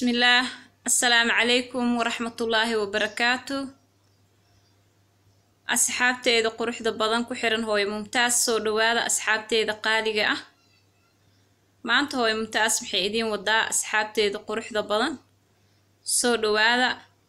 bismillaah assalaamu calaykum waraxmatullaahi wabarakaatu asxaabteeda quruxda badan ku xiran hooyo mumtaas soo dhawaada asxaabteeda qaaliga ah maanta hooyo mumtaas maxay idiin wadaa asxaabteeda quruxda badan soo dhawaada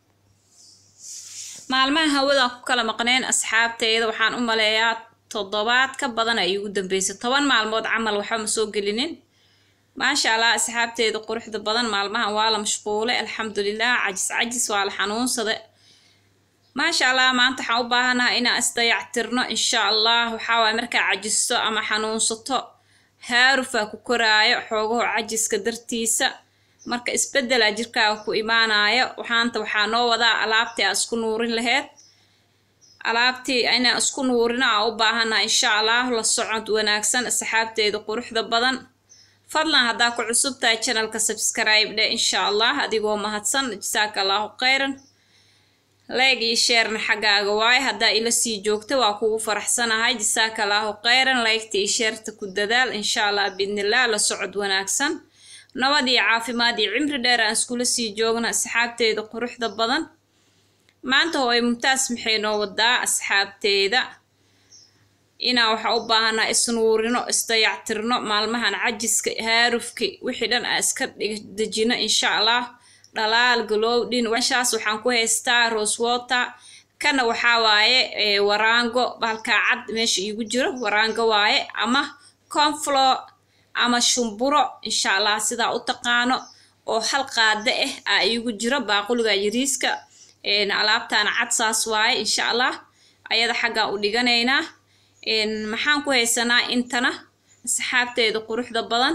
maalmaha hawadaan ku kala maqneen asxaabteeda waxaan u maleeyaa toddobaad ka badan ay ugu dambeysay toban maalmood camal waxba ma soo gelinin maasha allah asxaabteeda quruxda badan maalmahan waa la mashquulay alxamdulilah cajis cajis waa la xanuunsada maasha allah maanta waxaan u baahanaha inaan isdayactirno insha allah waxaa waay markaa cajisto ama xanuunsato haarufaa ku koraayo xoogaho cajiska dartiisa marka isbeddelaa jirkaaga ku imaanayo waxaanta waxaa noo wadaa alaabtii aa isku nuurin laheyd alaabtii inaan isku nuurino aa u baahanaha insha allah la socod wanaagsan asxaabteeda quruxda badan fadlan haddaa ku cusub tahay channelka subscribe dhe insha allah adigoo mahadsan jasaaka allahu khayran leeg iyo sheerna xaggaaga waaye haddaa ila sii joogta waa kugu faraxsanahay jasaaka allahu khayran leegta iyo sheerta ku dadaal insha allah biidnillah la socod wanaagsan nabad iyo caafimaad iyo cimri dheer aan iskula sii joogna asxaabteeda quruxda badan maanta hooy mumtaas maxay noo wadaa asxaabteeda inaan waxaa u baahanaa isnuurino isdayactirno maalmahan cajiska haarufki wixii dhan aa iska dejino insha allah dhalaal galowdhin meeshaas waxaan ku haystaa rosewater kana waxaa waaye waraango bahalkaa cad meesha iigu jiro waraango waaye ama conflow ama shumburo insha allah sidaa u taqaano oo hal qaada ah aa iigu jiro baaquliga yariiska alaabtaana cad saas waaye insha allah ayada xaggaan u dhiganaynaa maxaan ku haysanaa intana asxaabteeda quruxda badan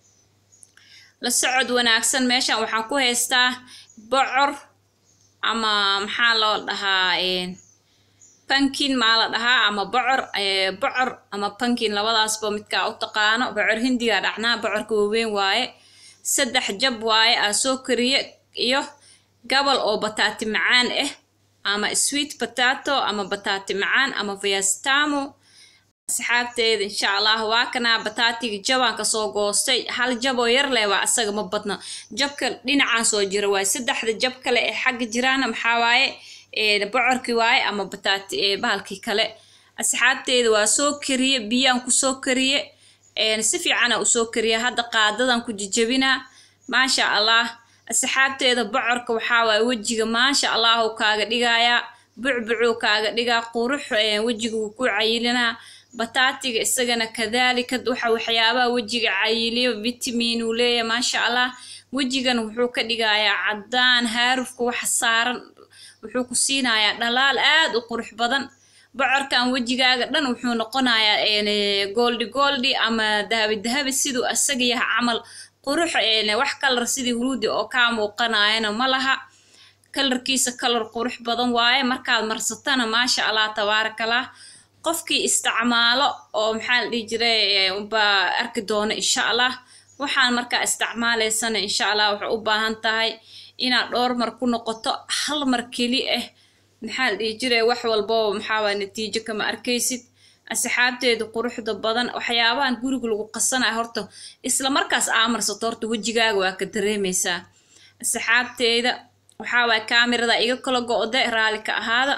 la socod wanaagsan meeshan waxaan ku haystaa bocor ama maxaa loo dhahaa bankin maa la dhahaa ama bocor bocor ama bankin labadaasba midkaa u taqaano bocor hindiga dhacnaa bocorka waaweyn waaye saddex jab waaye aa soo kariye iyo gabal oo bataati macaan ah ama sweet potato ama bataati macaan ama viastamo asxaabteeda insha allah waa kanaa bataatiga jabaan kasoo goostay hal jaboo yar leh waa asaga ma badno jabka dhinacaan soo jira waaye saddexda jab kale ee xagga jiraana maxaa waaye bocorkii waaye ama bataati bahalkii kale asxaabteeda waa soo kariye biyaan kusoo kariye si fiicana usoo kariye hadda qaadadan ku jijabinaa maasha allah asxaabteeda bocorka waxaa waaye wejiga maasha allahu kaaga dhigayaa bucbucuu kaaga dhigaa qurux wejiga wuu ku cayilinaa bataatiga isagana kadaalika waxa waxyaabaha wejiga cayiliyo vitamin uu leeyahay maasha allah wejigan wuxuu ka dhigayaa caddaan haarufka waxa saaran wuxuu ku siinayaa dhalaal aad u qurux badan bocorkan wejigaaga dhan wuxuu noqonayaa goldi goldi ama dahabi dahabi siduu asaga yahay camal qurux wax kalar sidii huruudi oo kaa muuqanayana ma laha kalarkiisa kalar qurux badan waaye markaad marsatana maasha allah tabaarakallah qofkii isticmaalo oo maxaa la dhihi jiray baa arki doona insha allah waxaan markaa isticmaalaysana insha allah waxay u baahan tahay inaad dhowr mar ku noqoto hal mar keli ah maxaa la dhihi jiray wax walboo maxaa waay natiijo kama arkaysid asxaabteeda quruxda badan waxyaabahan guriga lagu qasanaya horta isla markaas aamarsato horta wejigaaga waa ka dareemaysaa asxaabteeda waxaa waay kaamirada iga kala go-de raali ka ahaada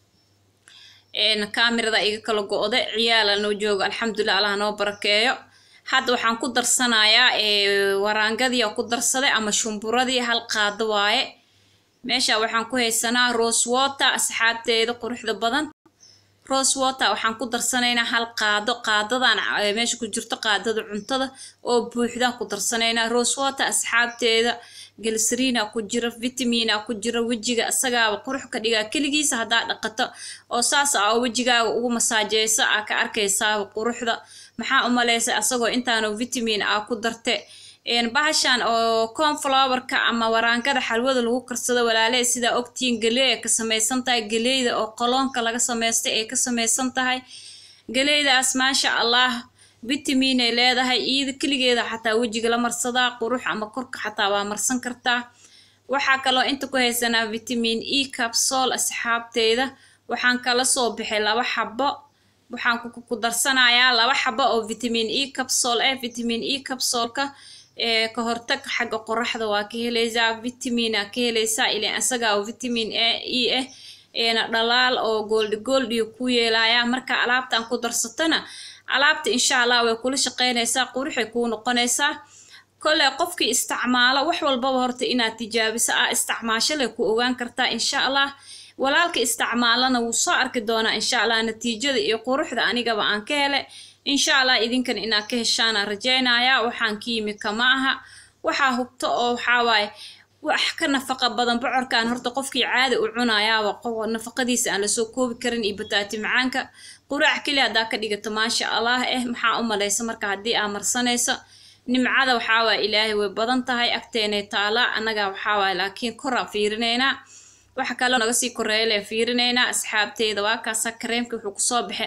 kaamirada iga kala go-de ciyaala noo jooga alxamdulilah allah noo barakeeyo hadda waxaan ku darsanayaa waraangadii ku darsaday ama shumburadii hal qaado waaye meesha waxaan ku haysanaa rosewater asxaabteeda quruxda badan rosewater waxaan ku darsanaynaa hal qaado qaadadan meesha ku jirto qaadada cuntada oo buuxdaan ku darsanaynaa rosewater asxaabteeda gelsariina ku jira vitamina ku jira wejiga isagaaba qurux ka dhigaa keligiisa haddaa dhaqato oo saas a wejigaaga ugu masaajeysa aa ka arkaysaaba quruxda maxaa u malaysa asagoo intaanu vitamin aa ku darte bahashan oo conflowerka ama waraangada xalwada lagu karsado walaalehe sidaa ogtiin galey ay ka samaysan tahay galeyda oo qoloonka laga samaystay ay ka samaysan tahay galeydaas maasha allah vitamin ay leedahay iyada keligeeda xataa wejiga la marsadaa qurux ama korka xataa waa marsan kartaa waxaa kaloo inta ku haysanaa vitamin e capsol asxaabteeda waxaan kala soo bixay laba xabo waxaan ku darsanayaa laba xabo oo vitamin e capsol eh vitamin e capsolka ka hortag xagga qoraxda waa ka helaysaa vitamina ka helaysaa ilan isaga oo vitamin a e ah eena dhalaal oo gooldi gooldiyo ku yeelaya marka alaabtan ku darsatana alaabta insha allah way kula shaqeynaysaa quruxay kuu noqonaysaa kolley qofkii isticmaalo wax walbaba horta inaad tijaabiso ah isticmaasho leh ku ogaan kartaa insha allah walaalka isticmaalana wuu soo arki doonaa insha allah natiijada iyo quruxda anigaba aan ka hele insha allah idinkan inaad ka heshaana rajaynaya waxaan ka yimi kama aha waxaa hubto oo waxaa waaye wax ka nafaqa badan bocorkan horta qofkii caadi u cunayaaba nafaqadiisa aan lasoo koobi karin iyo bataati macaanka quraac keli haddaa ka dhigato maasha allah eh maxaa u malaysa marka haddii aa marsanayso nimcada waxaa waaya ilaahay way badan tahay agteenay taala annaga waxaa waaya laakiin koraa fiirinaynaa waxa kaloo naga sii koreeyale fiirinaynaa asxaabteeda waa kaasa kareemka wuxuu kusoo baxe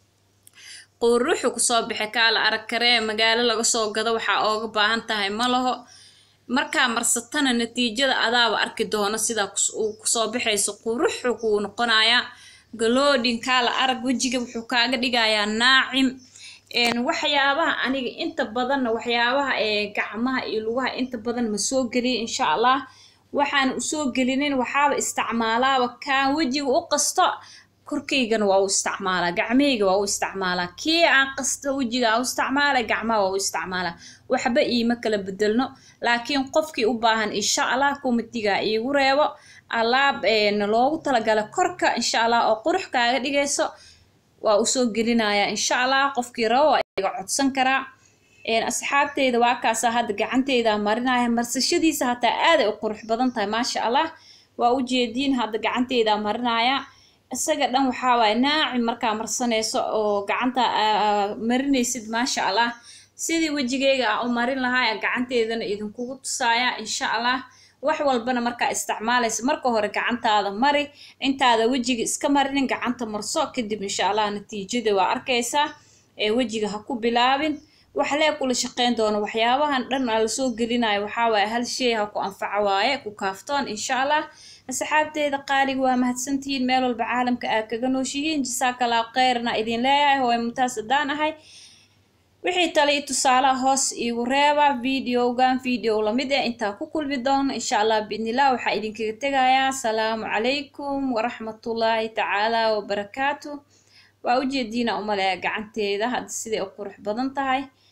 quruxu kusoo baxe kaala arag kareem magaalo laga soo gado waxaa ooga baahan tahay ma laho markaa marsatana natiijada adaaba arki doono sidaa uu kusoo baxayso quruxu kuu noqonayaa galoodhin kaala arag wejiga wuxuu kaaga dhigayaa naacim waxyaabaha aniga inta badanna waxyaabaha ee gacmaha iyo lugaha inta badan ma soo geliya insha allah waxaan usoo gelinin waxaaba isticmaalaaba kaan wejiga u qasto korkaygana waa u isticmaalaa gacmahayga waa u isticmaalaa kii aan qasto wejiga aa u isticmaala gacmaha waa u isticmaalaa waxba iima kala bedelno laakiin qofkii u baahan insha allah komitiga iigu reebo alaab loogu talagala korka insha allah oo qurux kaaga dhigayso waa usoo gelinayaa insha allah qofkii rabo waa iga codsan karaa asxaabteyda waa kaasaa hadda gacanteyda marinaya marsashadiisa hataa aaday u qurux badan tahay maasha allah waa ujeediin hadda gacanteyda marinaya isaga dhan waxaa waaye naacim markaa marsanayso oo gacanta marinaysid maasha allah sidii wejigeyga aan u marin lahaa gacanteedana idinkugu tusaaya insha allah wax walbana markaa isticmaalaysa marka hore gacantaada mari intaada wejiga iska marinin gacanta marso kadib insha allah natiijada waa arkaysaa ee wejiga ha ku bilaabin wax lee kula shaqeyn doono waxyaabahan dhan aa lasoo gelinayo waxaa waaye hal shay ha ku anfaco waaye ku kaaftoon insha allah asxaabteeda qaaliga waa mahadsantihiin meel walba caalamka aad kaga nooshihiin jasaakallaa kheyrna idin leeyahay hooy mumtaas haddaan ahay wixii tale i tusaalaha hoos iigu reeba videogan video lamid eh intaa ku kulmi doono insha allah biidnillah waxaa idinkaga tegayaa asalaamu calaykum waraxmatullaahi tacaala wabarakaatu waa ujeediina umaleeya gacanteeda hadda siday u qurux badan tahay